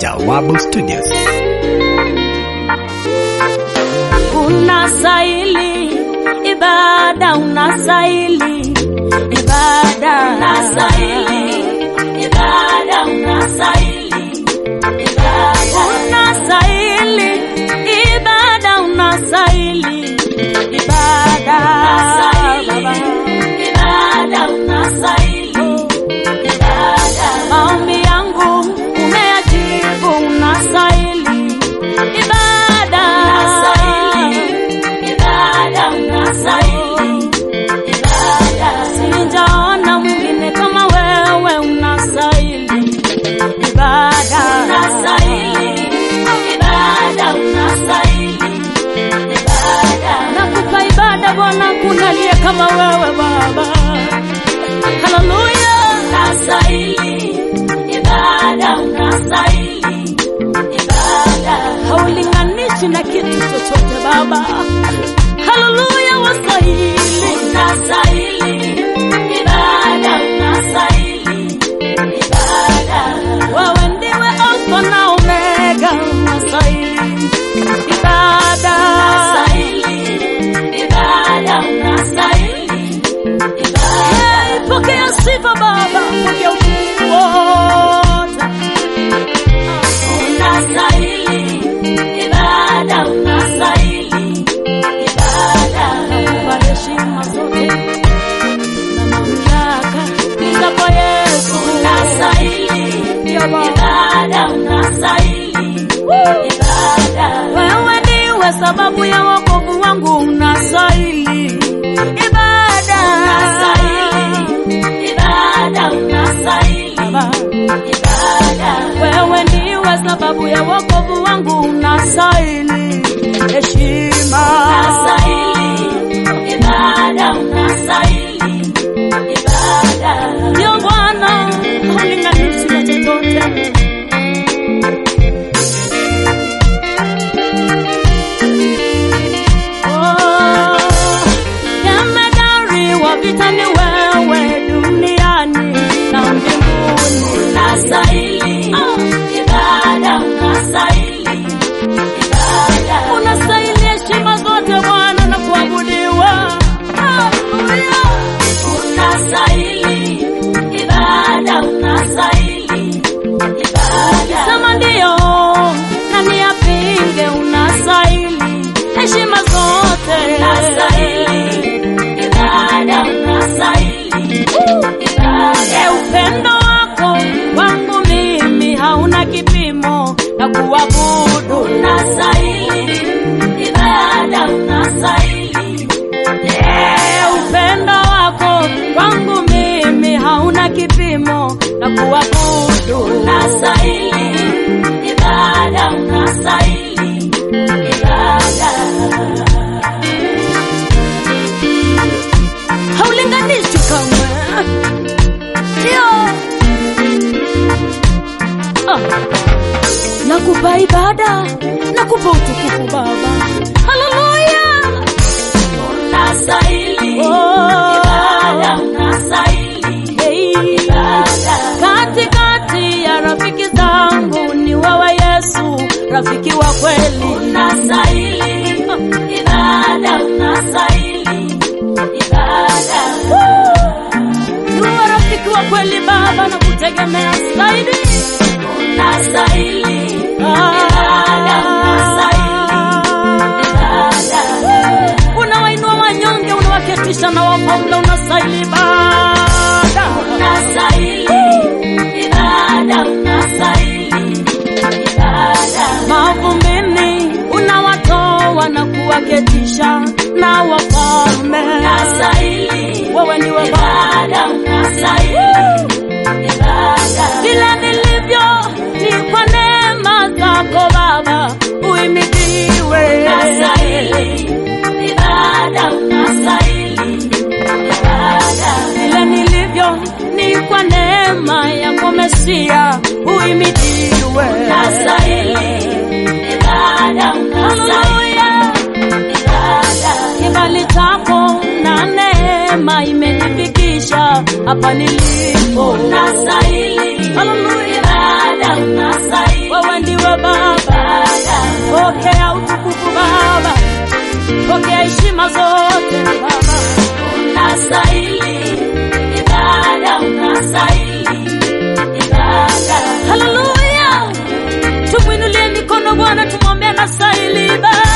Jawabu Studios. Unastahili ibada, unastahili ibada, unastahili ibada, unastahili ibada, unastahili ibada, unastahili ibada, Baba. ibada, unastahili ibada. Maombi yangu umeyajibu, unastahili ibada, ibada, unastahili ibada. Sijaona mwingine kama wewe, unastahili ibada, unastahili ibada, unastahili ibada. Nakupa ibada Bwana, kuna aliye kama wewe Baba. Haleluya, unastahili ibada, unastahili ibada, haulinganishi na kitu chochote Baba. Haleluya, wastahili, unastahili ibada, unastahili ibada. Wewe ndiwe Alfa na Omega, unastahili ibada, unastahili ibada, unastahili ibada. Pokea sifa Baba, pokea utukufu wote. Unastahili ibada, unastahili ibada. Nakupa heshima zote na mamlaka ni zako Yesu. Unastahili ibada, unastahili ibada. Wewe ndiwe sababu ya wokovu wangu, unastahili ibada, unastahili ibada, unastahili ibada. Wewe ndiwe sababu ya wokovu wangu, unastahili heshima, unastahili ibada, unastahili ibada. Ndio Bwana, haulinganishi na chochote. Oh, jemedari wa vita ni wewe duniani na mbinguni. Unastahili ibada, unastahili ibada. Unastahili heshima zote Bwana na kuabudiwa. Haleluya. Unastahili ibada, unastahili ibada. Sema ndio na niyapinge, unastahili heshima zote. Unastahili ibada, unastahili ibada. E, upendo wako wangu mimi hauna kipimo na kuabudu. Unastahili ibada, unastahili Eh, upendo wako kwangu mimi hauna kipimo na kuabudu. Unastahili ibada, unastahili ibada. Haulinganishi kamwe. Ndio. Ah. Nakupa ibada, nakupa utukufu Baba. Haleluya. Unastahili ibada, unastahili ibada. Katikati ya rafiki zangu ni wewe Yesu, rafiki wa kweli. Unastahili ibada, unastahili ibada. Niwe rafiki wa kweli Baba, na kutegemea zaidi. Unastahili ibada, unastahili ibada. Unawainua wanyonge, unawaketisha na wafalme, unastahili ibada. Unastahili ibada, unastahili ibada. Mavumbini unawatoa na kuwaketisha na wafalme. Unastahili wewe ndiwe ibada, unastahili ibada. Vile nilivyo ni kwa neema zako Baba, uimidiwe. Unastahili ibada, unastahili ibada. Vile nilivyo ni kwa neema yako Mesia, uimidiwe. Unastahili ibada, unastahili ibada. Kibali chako na neema imenifikisha hapa nilipo. Unastahili ibada, unastahili wewe unastahili Baba.